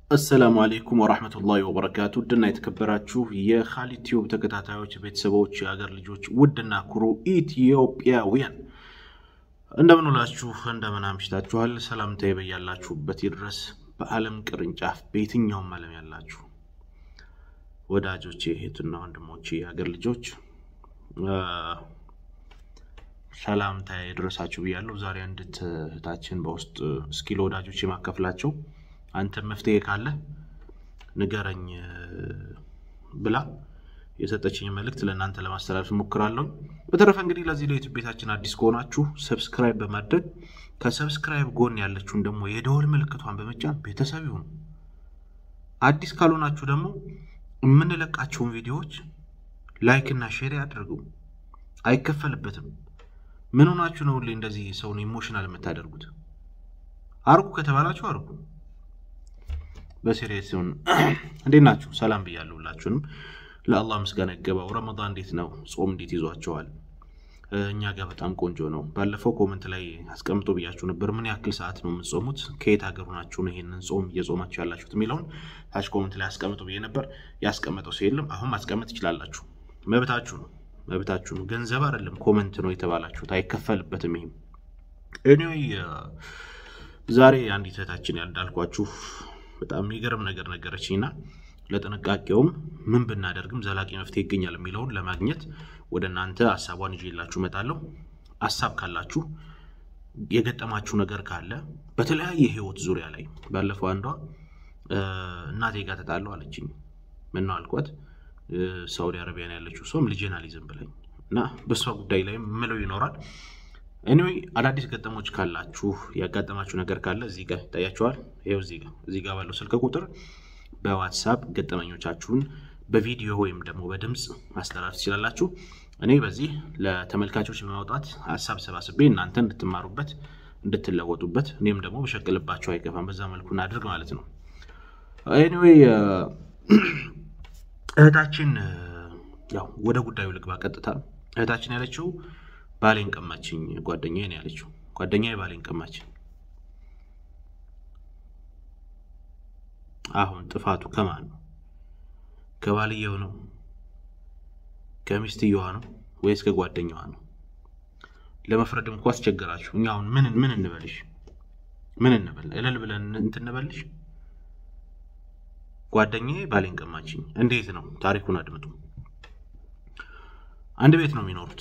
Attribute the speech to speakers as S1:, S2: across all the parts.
S1: አሰላሙ አሌይኩም ወራህመቱላሂ ወበረካቱ ውድና የተከበራችሁ የካሊድ ቲዩብ ተከታታዮች ቤተሰቦች፣ የሀገር ልጆች፣ ውድና ኩሩ ኢትዮጵያውያን እንደምን ውላችሁ እንደምን አምሽታችኋል? ሰላምታዬ በያላችሁበት ይድረስ። በዓለም ቅርንጫፍ በየትኛውም ዓለም ያላችሁ ወዳጆቼ፣ እህትና ወንድሞቼ፣ የሀገር ልጆች ሰላምታዬ ይድረሳችሁ ብያለሁ። ዛሬ አንዲት እህታችን በውስጥ እስኪ ለወዳጆች የማከፍላቸው አንተ መፍትሄ ካለ ንገረኝ ብላ የሰጠችኝ መልእክት ለእናንተ ለማስተላለፍ እሞክራለሁ። በተረፈ እንግዲህ ለዚህ ለዩቱብ ቤታችን አዲስ ከሆናችሁ ሰብስክራይብ በማድረግ ከሰብስክራይብ ጎን ያለችውን ደግሞ የደወል ምልክቷን በመጫን ቤተሰብ ይሁኑ። አዲስ ካልሆናችሁ ደግሞ የምንለቃቸውን ቪዲዮዎች ላይክ እና ሼር ያድርጉ። አይከፈልበትም። ምን ሆናችሁ ነው ሁሌ እንደዚህ ሰውን ኢሞሽናል የምታደርጉት? አርጉ ከተባላችሁ አርጉ። በሲሪየስ ሲሆን እንዴት ናችሁ? ሰላም ብያለሁ ሁላችሁንም። ለአላህ ምስጋና ይገባው። ረመዳን እንዴት ነው? ጾም እንዴት ይዟቸዋል? እኛ ጋር በጣም ቆንጆ ነው። ባለፈው ኮመንት ላይ አስቀምጦ ብያችሁ ነበር። ምን ያክል ሰዓት ነው የምትጾሙት? ከየት ሀገር ሆናችሁ ነው ይሄንን ጾም እየጾማችሁ ያላችሁት የሚለውን ታች ኮመንት ላይ አስቀምጦ ብዬ ነበር። ያስቀመጠው ሰው የለም። አሁን ማስቀመጥ ትችላላችሁ። መብታችሁ ነው፣ መብታችሁ ነው። ገንዘብ አይደለም ኮመንት ነው የተባላችሁት፣ አይከፈልበትም። ይሄም ኤኒዌይ ዛሬ አንዲት እህታችን እንዳልኳችሁ በጣም የሚገርም ነገር ነገረችኝና ለጥንቃቄውም ምን ብናደርግም ዘላቂ መፍትሄ ይገኛል የሚለውን ለማግኘት ወደ እናንተ ሀሳቧን ይዤላችሁ እመጣለሁ። ሀሳብ ካላችሁ የገጠማችሁ ነገር ካለ በተለያየ ህይወት ዙሪያ ላይ ባለፈው አንዷ እናቴ ጋር ተጣለው አለችኝ። ምን ነው አልኳት። ሳውዲ አረቢያን ያለችው ሰውም ልጄን አልይዝም ብለኝ እና በእሷ ጉዳይ ላይ ምለው ይኖራል። ኤኒዌይ አዳዲስ ገጠሞች ካላችሁ ያጋጠማችሁ ነገር ካለ እዚህ ጋር ይታያችኋል። ይኸው እዚህ ጋር እዚህ ጋር ባለው ስልክ ቁጥር በዋትሳፕ ገጠመኞቻችሁን በቪዲዮ ወይም ደግሞ በድምፅ ማስተላለፍ ትችላላችሁ። እኔ በዚህ ለተመልካቾች በማውጣት ሀሳብ ሰባስቤ እናንተ እንድትማሩበት እንድትለወጡበት፣ እኔም ደግሞ በሸቅልባቸው አይገፋም። በዛ መልኩ እናድርግ ማለት ነው። ኤኒዌይ እህታችን ያው ወደ ጉዳዩ ልግባ ቀጥታ። እህታችን ያለችው ባሌን ቀማችኝ ጓደኛዬ ነው ያለችው። ጓደኛዬ ባሌን ቀማችኝ። አሁን ጥፋቱ ከማን ነው? ከባልየው ነው? ከሚስትየዋ ነው ወይስ ከጓደኛዋ ነው? ለመፍረድ እንኳ አስቸገራችሁ። እኛ አሁን ምን ምን እንበልሽ? ምን እንበል? እልል ብለን እንትን እንበልሽ? ጓደኛዬ ባሌን ቀማችኝ። እንዴት ነው? ታሪኩን አድምጡ። አንድ ቤት ነው የሚኖሩት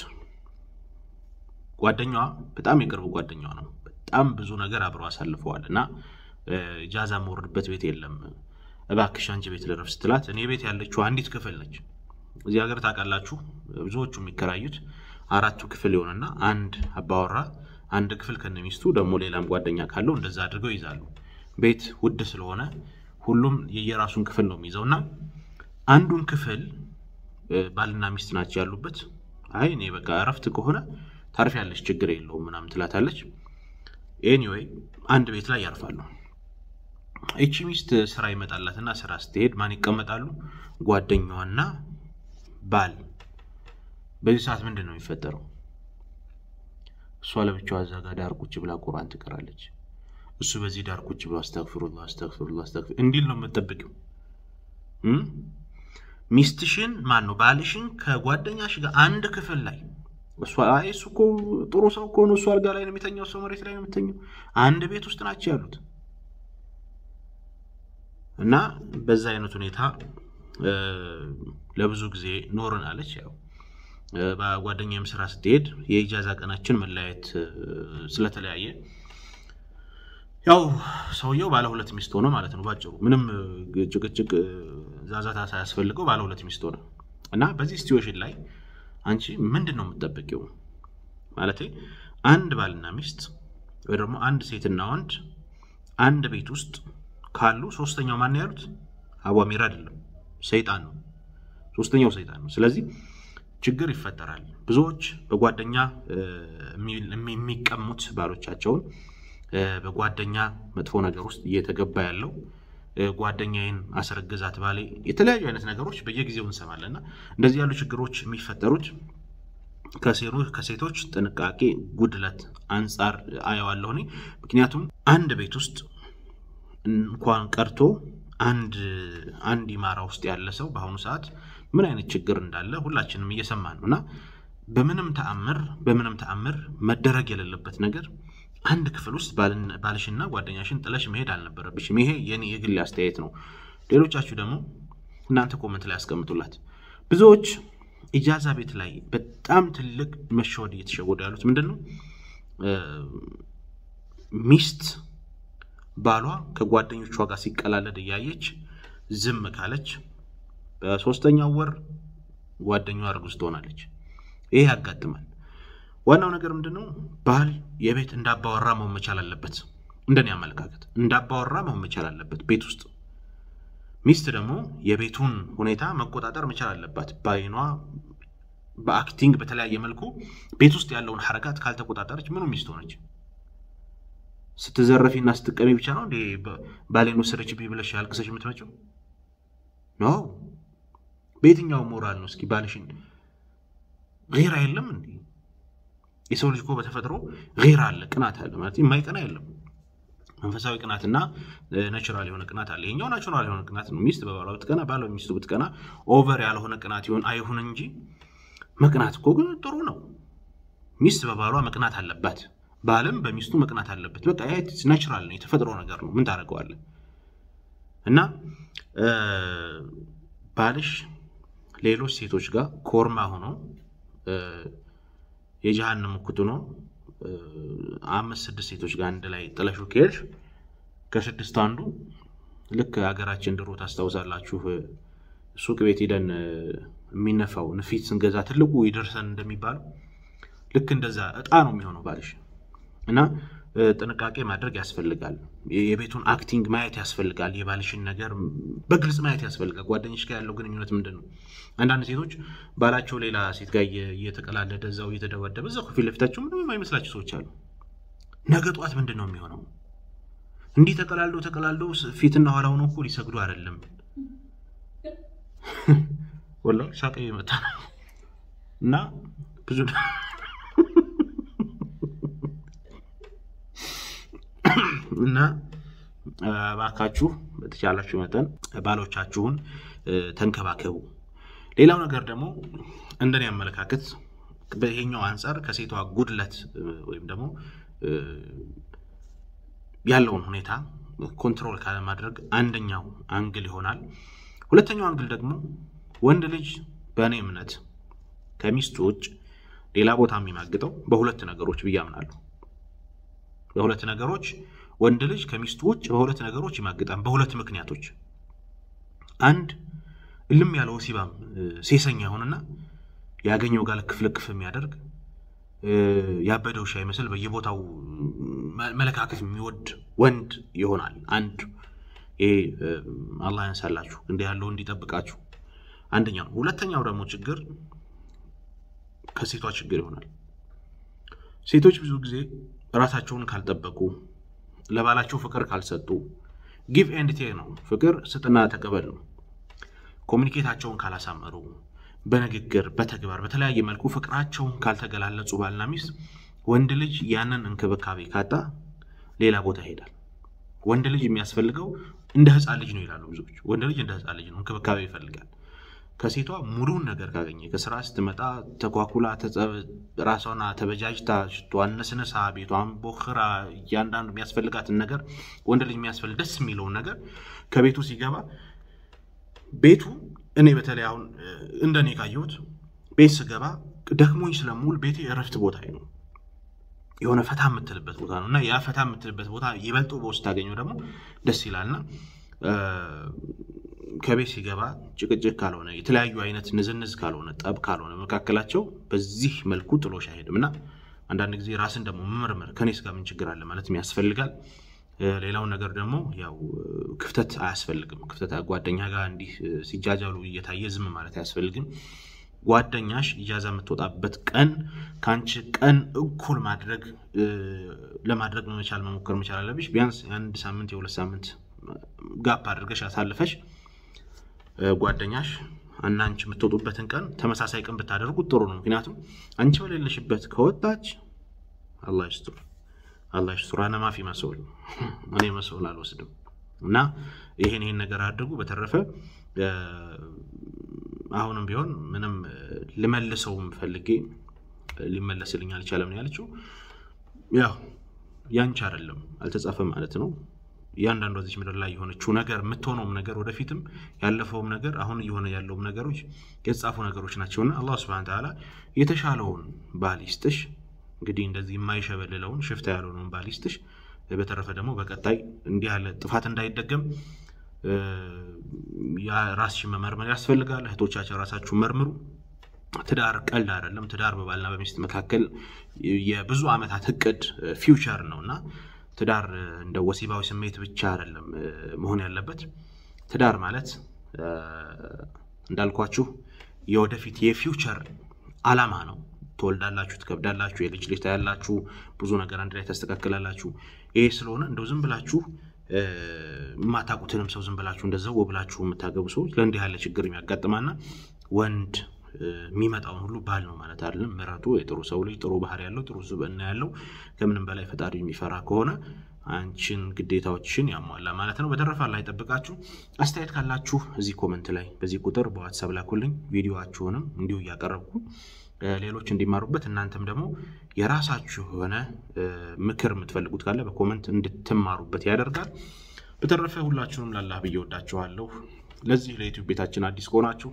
S1: ጓደኛዋ በጣም የቅርብ ጓደኛዋ ነው። በጣም ብዙ ነገር አብረው አሳልፈዋል እና ጃዛ መወርድበት ቤት የለም። እባክሽ አንቺ ቤት ልረፍ ስትላት እኔ ቤት ያለችው አንዲት ክፍል ነች። እዚህ ሀገር ታውቃላችሁ፣ ብዙዎቹ የሚከራዩት አራቱ ክፍል የሆነና አንድ አባወራ አንድ ክፍል ከነሚስቱ ደግሞ ሌላም ጓደኛ ካለው እንደዛ አድርገው ይዛሉ። ቤት ውድ ስለሆነ ሁሉም የየራሱን ክፍል ነው የሚይዘው እና አንዱን ክፍል ባልና ሚስት ናቸው ያሉበት። አይ እኔ በቃ እረፍት ከሆነ ታርፍ ያለች ችግር የለውም ምናምን ትላታለች። ኤኒዌይ አንድ ቤት ላይ ያርፋሉ። ይቺ ሚስት ስራ ይመጣላትና ስራ ስትሄድ ማን ይቀመጣሉ? ጓደኛዋና ባል። በዚህ ሰዓት ምንድን ነው የሚፈጠረው? እሷ ለብቻዋ እዛ ጋር ዳር ቁጭ ብላ ቁርአን ትቀራለች። እሱ በዚህ ዳር ቁጭ ብሎ አስተግፍሩላ አስተግፍሩላ አስተግፍር እንዲል ነው የምጠብቂው። ሚስትሽን ማን ነው ባልሽን ከጓደኛሽ ጋር አንድ ክፍል ላይ እሱ አይ እሱ እኮ ጥሩ ሰው እኮ ነው። እሱ አልጋ ላይ ነው የሚተኛው፣ ሰው መሬት ላይ ነው የሚተኛው። አንድ ቤት ውስጥ ናቸው ያሉት እና በዛ አይነት ሁኔታ ለብዙ ጊዜ ኖርን አለች። ያው በጓደኛዬም ስራ ስትሄድ የኢጃዛ ቀናችን መለያየት ስለተለያየ ያው ሰውየው ባለ ሁለት ሚስት ሆነ ማለት ነው። ባጭሩ ምንም ጭቅጭቅ ዛዛታ ሳያስፈልገው ባለ ሁለት ሚስት ሆነ እና በዚህ ሲትዌሽን ላይ አንቺ ምንድን ነው የምትጠብቂው? ማለት አንድ ባልና ሚስት ወይ ደግሞ አንድ ሴትና ወንድ አንድ ቤት ውስጥ ካሉ ሶስተኛው ማን ያሉት አቧሚር አይደለም፣ ሰይጣን ነው። ሶስተኛው ሰይጣን ነው። ስለዚህ ችግር ይፈጠራል። ብዙዎች በጓደኛ የሚቀሙት ባሎቻቸውን በጓደኛ መጥፎ ነገር ውስጥ እየተገባ ያለው ጓደኛዬን አስረገዛት ባሌ፣ የተለያዩ አይነት ነገሮች በየጊዜው እንሰማለን እና እንደዚህ ያሉ ችግሮች የሚፈጠሩት ከሴቶች ጥንቃቄ ጉድለት አንጻር አየዋለሁ እኔ። ምክንያቱም አንድ ቤት ውስጥ እንኳን ቀርቶ አንድ አንድ ኢማራ ውስጥ ያለ ሰው በአሁኑ ሰዓት ምን አይነት ችግር እንዳለ ሁላችንም እየሰማን ነው እና በምንም ተአምር በምንም ተአምር መደረግ የሌለበት ነገር አንድ ክፍል ውስጥ ባልሽና ጓደኛሽን ጥለሽ መሄድ አልነበረብሽም። ይሄ የኔ የግል አስተያየት ነው። ሌሎቻችሁ ደግሞ እናንተ ኮመንት ላይ ያስቀምጡላት። ብዙዎች ኢጃዛ ቤት ላይ በጣም ትልቅ መሸወድ እየተሸወዱ ያሉት ምንድን ነው? ሚስት ባሏ ከጓደኞቿ ጋር ሲቀላለድ እያየች ዝም ካለች በሶስተኛው ወር ጓደኛዋ እርጉዝ ትሆናለች። ይሄ ያጋጥማል። ዋናው ነገር ምንድን ነው? ባል የቤት እንዳባወራ መሆን መቻል አለበት። እንደኔ አመለካከት እንዳባወራ መሆን መቻል አለበት ቤት ውስጥ። ሚስት ደግሞ የቤቱን ሁኔታ መቆጣጠር መቻል አለባት። በአይኗ በአክቲንግ በተለያየ መልኩ ቤት ውስጥ ያለውን ሐረካት ካልተቆጣጠረች ምኑ ሚስት ሆነች? ስትዘረፊና ስትቀሚ ብቻ ነው እንዴ ባሌን ወሰደችብኝ ብለሽ ያልቅሰሽ የምትመጪው? ኖ በየትኛው ሞራል ነው? እስኪ ባልሽን ራ የለም እንዴ? የሰው ልጅ እኮ በተፈጥሮ ራ አለ፣ ቅናት አለ ማለት የማይቀና የለም። መንፈሳዊ ቅናትና ናቹራል የሆነ ቅናት አለ። ይሄኛው ናቹራል የሆነ ቅናት ነው። ሚስት በባሏ ብትቀና፣ ባሏ ሚስቱ ብትቀና ኦቨር ያልሆነ ቅናት ይሆን አይሁን እንጂ መቅናት እኮ ግን ጥሩ ነው። ሚስት በባሏ መቅናት አለባት፣ ባልም በሚስቱ መቅናት አለበት። በቃ ናቹራል ነው፣ የተፈጥሮ ነገር ነው። ምን ታደርገዋለን? እና ባልሽ ሌሎች ሴቶች ጋር ኮርማ ሆኖ የጀሃነም እኩት ሆኖ አምስት ስድስት ሴቶች ጋር አንድ ላይ ጥለሹ ከሄድሽ ከስድስት አንዱ ልክ ሀገራችን ድሮ ታስታውሳላችሁ፣ ሱቅ ቤት ሄደን የሚነፋው ንፊት ስንገዛ ትልቁ ይደርሰን እንደሚባለው ልክ እንደዛ እጣ ነው የሚሆነው ባልሽ እና ጥንቃቄ ማድረግ ያስፈልጋል። የቤቱን አክቲንግ ማየት ያስፈልጋል። የባልሽን ነገር በግልጽ ማየት ያስፈልጋል። ጓደኞች ጋር ያለው ግንኙነት ምንድን ነው? አንዳንድ ሴቶች ባላቸው ሌላ ሴት ጋር እየተቀላለደ እዛው እየተደበደበ እዛው ከፊት ለፊታቸው ምንም የማይመስላቸው ሰዎች አሉ። ነገ ጠዋት ምንድን ነው የሚሆነው? እንዲህ ተቀላልደው ተቀላልደው ፊትና ኋላ ሆነው እኮ ሊሰግዱ አይደለም። ወላሂ ሳቀ የመጣ ነው እና ብዙ እና እባካችሁ በተቻላችሁ መጠን ባሎቻችሁን ተንከባከቡ። ሌላው ነገር ደግሞ እንደኔ አመለካከት በይሄኛው አንጻር ከሴቷ ጉድለት ወይም ደግሞ ያለውን ሁኔታ ኮንትሮል ካለማድረግ አንደኛው አንግል ይሆናል። ሁለተኛው አንግል ደግሞ ወንድ ልጅ በእኔ እምነት ከሚስቱ ውጭ ሌላ ቦታ የሚማግጠው በሁለት ነገሮች ብዬ አምናለሁ። በሁለት ነገሮች ወንድ ልጅ ከሚስቱ ውጭ በሁለት ነገሮች ይማግጣል። በሁለት ምክንያቶች፣ አንድ እልም ያለ ወሲባም ሴሰኛ ይሆንና ያገኘው ጋር ልክፍ ልክፍ የሚያደርግ ያበደ ውሻ ይመስል በየቦታው መለካከፍ የሚወድ ወንድ ይሆናል። አንድ ይሄ አላህ ያንሳላችሁ፣ እንዲህ ያለው እንዲጠብቃችሁ አንደኛው። ሁለተኛው ደግሞ ችግር ከሴቷ ችግር ይሆናል። ሴቶች ብዙ ጊዜ ራሳቸውን ካልጠበቁ ለባላቸው ፍቅር ካልሰጡ ጊቭ ኤንድ ቴክ ነው። ፍቅር ስጥና ተቀበል ነው። ኮሚኒኬታቸውን ካላሳመሩ በንግግር በተግባር በተለያየ መልኩ ፍቅራቸውን ካልተገላለጹ ባልና ሚስት ወንድ ልጅ ያንን እንክብካቤ ካጣ ሌላ ቦታ ይሄዳል። ወንድ ልጅ የሚያስፈልገው እንደ ሕፃን ልጅ ነው ይላሉ ብዙዎች። ወንድ ልጅ እንደ ሕፃን ልጅ ነው፣ እንክብካቤ ይፈልጋል። ከሴቷ ሙሉውን ነገር ካገኘ ከስራ ስትመጣ ተኳኩላ ራሷና ተበጃጅታ ሽቷን ነስነሳ ቤቷን ቦክራ እያንዳንዱ የሚያስፈልጋትን ነገር ወንድ ልጅ የሚያስፈልግ ደስ የሚለውን ነገር ከቤቱ ሲገባ ቤቱ እኔ በተለይ አሁን እንደ እኔ ካየሁት ቤት ስገባ ደክሞኝ ስለሙል ቤቴ እረፍት ቦታ ነው። የሆነ ፈታ የምትልበት ቦታ ነው እና ያ ፈታ የምትልበት ቦታ ይበልጡ በውስጥ ታገኘው ደግሞ ደስ ይላልና ከቤት ሲገባ ጭቅጭቅ ካልሆነ የተለያዩ አይነት ንዝንዝ ካልሆነ ጠብ ካልሆነ መካከላቸው በዚህ መልኩ ጥሎሽ አይሄድም እና አንዳንድ ጊዜ ራስን ደግሞ መመርመር ከኔስ ጋር ምን ችግር አለ ማለት ያስፈልጋል። ሌላውን ነገር ደግሞ ያው ክፍተት አያስፈልግም። ክፍተት ጓደኛ ጋር እንዲህ ሲጃጃሉ እየታየ ዝም ማለት አያስፈልግም። ጓደኛሽ ኢጃዛ የምትወጣበት ቀን ከአንቺ ቀን እኩል ማድረግ ለማድረግ መቻል መሞከር መቻል አለብሽ። ቢያንስ የአንድ ሳምንት የሁለት ሳምንት ጋፕ አድርገሽ አሳልፈሽ ጓደኛሽ እና አንቺ የምትወጡበትን ቀን ተመሳሳይ ቀን ብታደርጉት ጥሩ ነው። ምክንያቱም አንቺ በሌለሽበት ከወጣች አላህ ይስጥር፣ አላህ ይስጥር። አነ ማፊ መስል እኔ መስል አልወስድም። እና ይሄን ይሄን ነገር አድርጉ። በተረፈ አሁንም ቢሆን ምንም ልመልሰውም ፈልጌ ሊመለስልኝ አልቻለም ነው ያለችው። ያው ያንቺ አይደለም አልተጻፈም ማለት ነው። እያንዳንዷ ዚች ምድር ላይ የሆነችው ነገር የምትሆነውም ነገር ወደፊትም ያለፈውም ነገር አሁን እየሆነ ያለውም ነገሮች የተጻፉ ነገሮች ናቸውና አላህ ስብሐነ ተዓላ የተሻለውን ባል ይስጥሽ። እንግዲህ እንደዚህ የማይሸበልለውን ሽፍታ ያልሆነውን ባል ይስጥሽ። በተረፈ ደግሞ በቀጣይ እንዲህ ያለ ጥፋት እንዳይደገም ራስሽን መመርመር ያስፈልጋል። እህቶቻችን ራሳችሁን መርምሩ። ትዳር ቀልድ አይደለም። ትዳር በባልና በሚስት መካከል የብዙ ዓመታት እቅድ ፊውቸር ነው እና ትዳር እንደ ወሲባዊ ስሜት ብቻ አይደለም መሆን ያለበት። ትዳር ማለት እንዳልኳችሁ የወደፊት የፊውቸር ዓላማ ነው። ትወልዳላችሁ፣ ትከብዳላችሁ፣ የልጅ ልጅ ታያላችሁ፣ ብዙ ነገር አንድ ላይ ታስተካክላላችሁ። ይሄ ስለሆነ እንደው ዝም ብላችሁ የማታውቁትንም ሰው ዝም ብላችሁ እንደዛው ብላችሁ የምታገቡ ሰዎች ለእንዲህ ያለ ችግር የሚያጋጥማና ወንድ የሚመጣውን ሁሉ ባል ነው ማለት አይደለም። ምረጡ። የጥሩ ሰው ልጅ ጥሩ ባህሪ ያለው ጥሩ ስብዕና ያለው ከምንም በላይ ፈጣሪ የሚፈራ ከሆነ አንቺን ግዴታዎችሽን ያሟላ ማለት ነው። በተረፈ ላይ ጠብቃችሁ አስተያየት ካላችሁ እዚህ ኮመንት ላይ በዚህ ቁጥር በዋትሳፕ ላኩልኝ። ቪዲዮችሁንም እንዲሁ እያቀረብኩ ሌሎች እንዲማሩበት እናንተም ደግሞ የራሳችሁ የሆነ ምክር የምትፈልጉት ካለ በኮመንት እንድትማሩበት ያደርጋል። በተረፈ ሁላችሁንም ላላህ ብዬ ወዳችኋለሁ። ለዚህ ለዩቲዩብ ቤታችን አዲስ ከሆናችሁ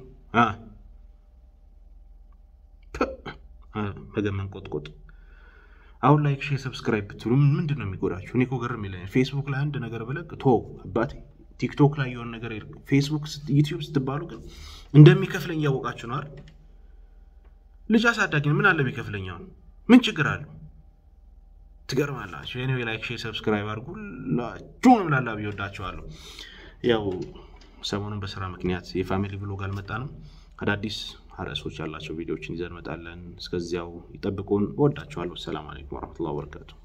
S1: መገመን ቆጥቆጥ አሁን ላይክ፣ ሼር፣ ሰብስክራይብ ብትሉ ምንድን ነው የሚጎዳችሁ? እኔ እኮ ግርም ይለኛል። ፌስቡክ ላይ አንድ ነገር ብለቅ ቶ አባቴ ቲክቶክ ላይ የሆነ ነገር ፌስቡክ፣ ዩቲዩብ ስትባሉ ግን እንደሚከፍለኝ እያወቃችሁ ነው አይደል? ልጅ አሳዳጊ ምን አለ ቢከፍለኛውን ምን ችግር አለው? ትገርማላችሁ። ኤኒዌይ ላይክ፣ ሼር፣ ሰብስክራይብ አድርጉ። ሁላችሁንም ላላ ቢወዳችኋለሁ። ያው ሰሞኑን በስራ ምክንያት የፋሚሊ ብሎግ አልመጣንም። አዳዲስ ርዕሶች ያላቸው ቪዲዮዎችን ይዘን እንመጣለን። እስከዚያው ይጠብቁን። እወዳችኋለሁ። ሰላም አለይኩም ወረሕመቱላሂ ወበረካቱ።